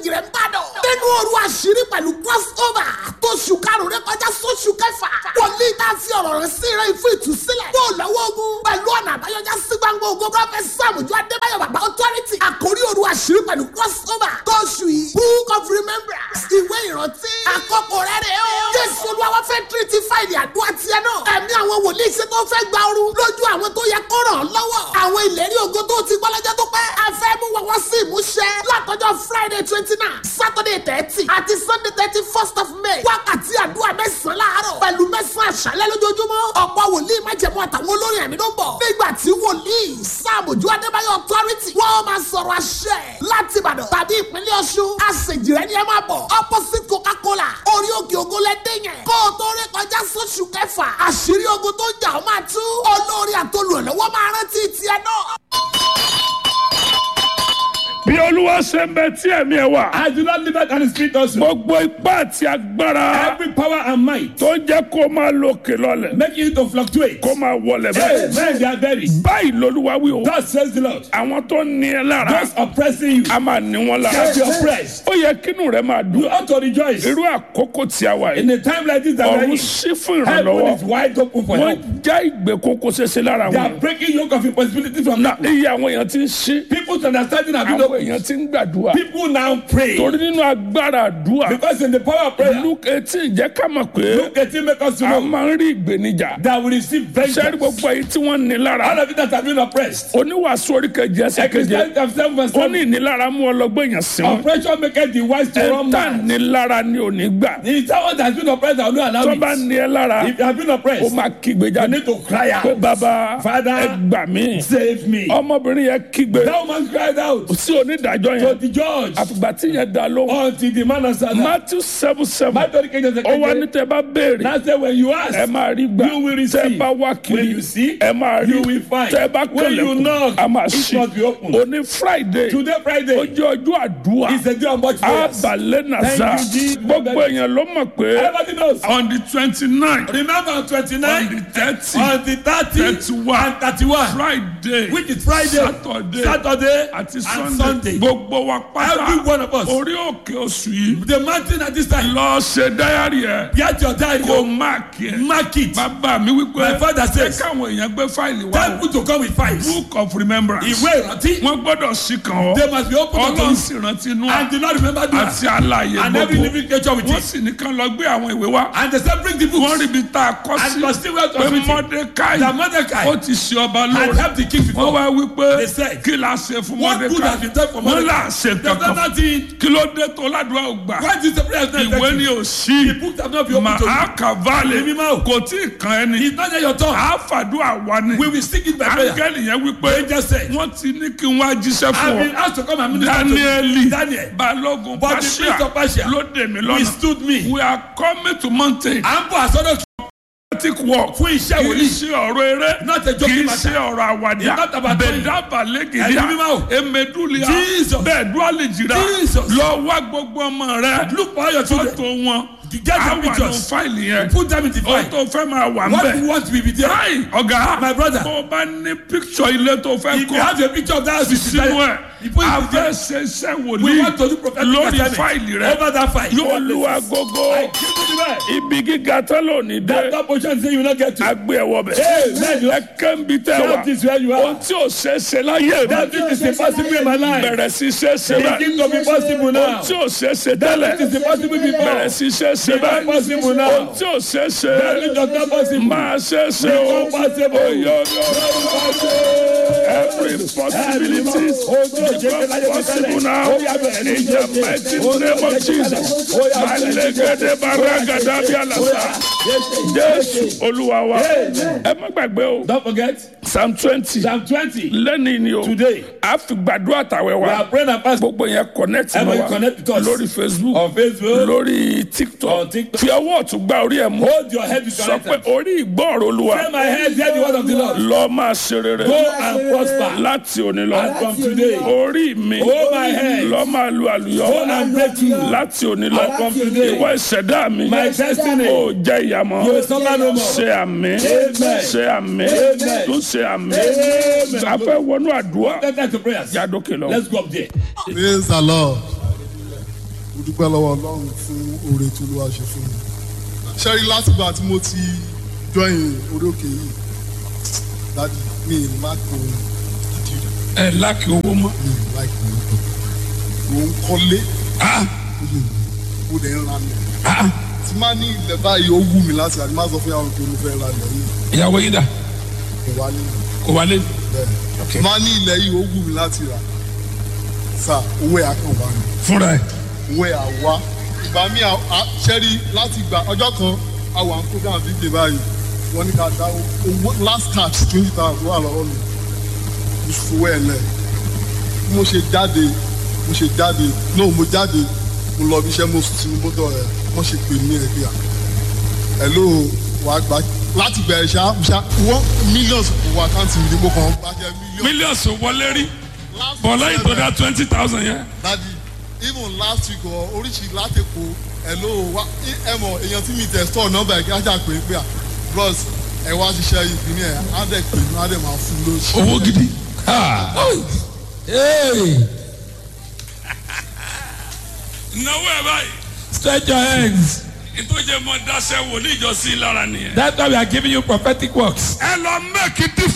èjì rẹ̀ ń bàdàn. nínú òru àṣírí pẹ̀lú crossover tó ṣù karùn-ún rẹ kọjá sóṣù kẹfà. wòlíì tá a fi ọ̀rọ̀ rẹ̀ sí rẹ̀ fún ìtúsílẹ̀. bó o lọ́wọ́ ogun pẹ̀lú ọ̀nà àbáyọjá sí gbangba ogun prọfẹ̀t sàmùjọ adébáyọ̀ bàbá authority. àkórí òru àṣírí pẹ̀lú crossover tó ṣù yìí. book of remembrance ìwé ìrántí. àkókò rẹ̀ rẹ̀ o. jésù olúwa fẹ́ tírítì fáìlì àdúrà tiẹ̀ náà. ẹ̀mí àwọn wòlíì ṣe tó fẹ́ gba ooru lójú àwọn tó yẹ kó ràn án lọ́wọ́. àwọn ìlérí ògo tó ti gbọ́ lọ́jọ́ tó pẹ́. a fẹ́ mú wọn wá sí ìmúṣẹ. látọjọ́ friday twenty nine saturday thirty àti sunday thirty first of may. wákàtí àdúrà mẹ́sàn-án láàárọ̀ pẹ̀lú mẹ́sàn-án àṣálẹ́ lójoojúmọ́. ọ̀pọ̀ wòlíì májẹ̀mú àtàwọn olórin ẹ̀mí ló ń bọ̀. nígbà tí wòlíì sáàmùjú adébáyọ̀ authority wọ́n máa sọ̀rọ̀ àṣẹ láti ìbàdàn tàbí ìpínlẹ̀ ọ̀ṣun. àṣejì rẹ̀ ni ẹ máa bọ̀. opposite coca-cola orí òkè ògo lẹ́dẹ̀ yẹn. kó o tó rí kọjá sóṣù kẹfà àṣírí ogun tó ń jà ọ́ máa tú. olórí àtolùrànlọ́wọ́ máa rántí tiẹ̀ náà. bí olúwa ṣe ń bẹ tí ẹ̀mí ẹ̀ wà. I do not live out and the spirit also. gbogbo ipá àti agbára Every power and might tó ń jẹ́ kó máa lókè lọ́lẹ̀ making you to fluctuate. kó máa wọlẹ̀ Hey, bẹ́ẹ̀. man, they are buried. báyìí lolúwa wí o. God says the Lord. àwọn tó ní ẹ lára Those oppressing you a máa ní wọn lára. shall be oppressed. ó yẹ kínú rẹ máa You dùn. ought to rejoice. irú àkókò tí a wà In yìí a time like this that we are ọ̀run in, sí fún heaven is ìrànlọ́wọ́. wide open for help. wọ́n já ìgbèkùn kó ṣeéṣe lára They are wọn. breaking yoke of impossibility from na people. iye àwọn èèyàn ti ń ṣí People's understanding have been àwọn opened. èèyàn ti ń gbàdúrà. People now pray. torí nínú agbára àdúrà Because in the power of prayer, luke eighteen jẹ́ ká mọ̀ pé look at him make us to a know máa ń rí ìgbénijà. that we receive sẹ́ni vengeance. gbogbo èyí tí wọ́n ní All lára of it that have been oppressed. oníwàásù orí kejì ẹsẹ̀ keje Ecclesiastes of seven verse ó ní seven. ìnilára mú ọlọ́gbọ́n èèyàn sí wọn. Oppression maketh the wise to run ẹ̀ńtà mad. nílára ni ò ní gbà. The someone that has been oppressed that will not tó allow bá it. ní ẹ lára If you have been ó oppressed, máa kígbe you jáde need to cry pé out. bàbá Father, ẹ gbà mí. Save me. ọmọbìnrin yẹn kígbe That woman cried out sí onídàájọ́ to yẹn the judge àfìgbà tí yẹn dá lóhùn. until the man answered her. matthew seven seven Matthew kejì ọ̀sẹ̀ ó wá ní kejì. tẹ bá béèrè Now say when you ẹ ask, máa rí gbà You will tẹ receive. bá wá When kiri you seek, ẹ máa rí you will find. tẹ bá When you kẹlẹ̀kùn knock, a máa it ṣí must be open. òní friday today ó Friday jẹ́ ọjọ́ àdúrà is a day of much prayers. abalẹ̀ nàza Thank you, Jesus. gbogbo èèyàn ló mọ̀ pé Everybody knows. on the twenty nine Remember on on the twenty-nine, thirty on the thirty, thirty-one and thirty-one, friday which is Friday, saturday Saturday, àti and sunday Sunday. gbogbo wa Every pátá one of us. orí òkè oṣù yìí The mountain at this time. lọ ṣe dáyàrí ẹ Get your diary. kó máàkì ẹ Mark it. bàbá mi wípé My father ẹ says, káwọn èèyàn gbé fáìlì wá tell o people to come with files. book of remembrance Ìwé ìrántí. wọ́n gbọ́dọ̀ sí kan ọ́ They must be open to ọlọ́run you. sì rántí inú And do not remember that. àti àlàyé And every gbogbo living creature with wọ́n it. sì ní kán lọ gbé àwọn ìwé wá And they said, bring the wọ́n books. rí ibi tá a kọ́ And sí must still well pé to it. mọ́dékáì That Mordecai ó ti ṣe ọba had lóore helped the king wọ́n before. wá wípé They said, kí la ṣe fún What good has been done for wọ́n là Mordecai? ṣe There's kankan nothing. kí ló dé tó ládùúgbò ò gbà Why is the prayer not ìwé ni effective? ò sí The books have not been open to you. màá kàválẹ̀ Èmi máa ò. kò tí ì kan ẹni It's not yet your turn. àáfàdúrà wa ni We will seek it by prayer. áńgẹ́lì yẹn wípé Angel said, wọ́n ti ní kí n wá jíṣẹ́ I've fún been ọ asked to come and minister to dáníẹ́lì you. Daniel. balógun But the priest of pàṣẹ Persia ló dè mí lọ́nà withstood me. we are coming to mountain À ń bọ̀ àsọdọ̀ prophetic work fún iṣẹ́ kì í wòlíì. ṣe ọ̀rọ̀ eré Not a kì joking í matter. ṣe ọ̀rọ̀ àwàdà It's not about toy. bẹ̀dábà Ẹ̀mí lẹ́gìdíà mímọ́ o. emedulia Jesus. bẹ́ẹ̀ dúálì jìrà Jesus. lọ wá gbogbo ọmọ rẹ Look for all your children. fọ́tò wọn Get their àwọn àwọn pictures. fáìlì yẹn Put them in the ó file. tó fẹ́ máa wà ń What bẹ̀. you want to be there? Hi, ọ̀gá. My brother. Bó o bá ní picture ilé tó fẹ́ If you have kọ́ a picture of that house, you should sínú tell ẹ̀, You put a it fẹ́ there. ṣe iṣẹ́ We wòlíì want to do prophetic lórí assignment. fáìlì rẹ̀. Over that file. Yóò lu agogo. I give you the word. Ibi gíga tán lónìí dé. That that position say you will not get to. Agbé ẹ̀wọ̀ bẹ̀. Amen. Ẹ kẹ́ńbi tẹ́ wa. That is where you Ohun are. tí ò ṣe é ṣe láyé That mi. which is impossible in my life. Bẹ̀rẹ̀ sí ṣe é ṣe bẹ́ẹ̀. Begin to be possible now. Ohun tí ò ṣe é ṣe That tẹ́lẹ̀. which is impossible before. Bẹ̀rẹ̀ sí ṣe é ṣe Become bẹ́ẹ̀. possible Ohun now. tí ò ṣe é ṣe. That which does not possible. Máa ṣe é ṣe o. Become possible. Oyo Every possibility become possible now in the mighty name of Jesus. Malegede baragada bí alasa. Jésù Olúwa wa. Ẹ má gbàgbé o. Don't forget Psalm twenty. Psalm 20. Lẹ́ni ni o. Today, A fi gbàdúrà tàwẹ̀ we are wa. praying and fasting Gbogbo yẹn connect mọ́ Everybody wa. connect with us. Lórí Facebook. on Facebook. Lórí On TikTok. TikTok. Fi ọwọ́ ọ̀tún gbá orí ẹ̀ mú. Hold your head with your Sọ right pé hand. orí ìgbọ́ọ̀rọ̀ Olúwa. Say my head, hear the word of the Lord. Lọ máa ṣe rere. Go and prosper. láti òní lọ. And from today, orí mi Hold my hand. lọ máa lu àlùyọ. Go and break through. láti òní lọ. And from today, ìwọ ìṣẹ̀dá mi. My destiny. ó jẹ́ ìyàmọ́. You will suffer no more. ṣe àmì. Amen. ṣe àmì. Amen. tún ṣe àmì. Amen. a fẹ́ wọnú àdúrà. Get back to prayers. jádókè lọ. Let's go up there. Praise the Lord. mo dúpẹ́ lọ́wọ́ ọlọ́run fún oore tí olúwa ṣe fún mi ṣẹ́rí látìgbà tí mo ti join orí òkè yìí dájú mi ì má kó àdìrẹ ẹ láàkì owó mọ́. mi ì láì kó mo ń kọ́lé Ah, mo dẹ̀ ń ra lẹ̀ ah, tí má ní ilẹ̀ báyìí ó wù mí láti àdìmá sọ fún yàrá pé mo fẹ́ ra ilẹ̀ yìí ìyàwó yín dà kò wá nínú kò wálé. bẹ́ẹ̀ má ní ilẹ̀ yìí ó wù mí láti rà sà owó ẹ̀ á kàn wá mi. fúnra ẹ̀. wẹ́ àwa ìgbà mi ṣẹ́rí láti gba ọjọ́ kan àwọn àǹkóńgá dídè báyìí wọ́n ní ká dá owó last cash twenty thousand wà lọ́wọ́ mi mo fowó ẹ̀ lẹ̀ bí mo ṣe jáde mo ṣe jáde náà mo jáde mo lọ bí iṣẹ́ mo sùn sínú mọ́tò rẹ̀ wọ́n ṣe pè mí ẹ̀ bíyà hello wà á gbà láti bẹ̀rẹ̀ ṣá ṣá wọ́n millions kò wọ àkáǹtì mi ní mo kàn bá jẹ́ millions. mílíọ̀nù wọlé rí bọ̀ lẹ́yìn tó dá twenty thousand yẹn. dadi even last week ọ oríṣi látẹ̀kọ hello wa ẹ mọ èèyàn tí mi tẹ̀ store nọ́mbà ẹ̀ kí á jà pé pé à bros ẹ wá ṣiṣẹ́ ìpínlẹ̀ ẹ̀ á dẹ̀ pè mí á dẹ̀ máa fún lóṣù. owó gidi. Ah. Hey, náwó ẹ báyìí. stretch your hands. ìtòjẹ́ mọ dáṣẹ́ wòlíì ìjọsìn lára nìyẹn. That's why we are giving you prophetic works. ẹ lọ mẹ́kì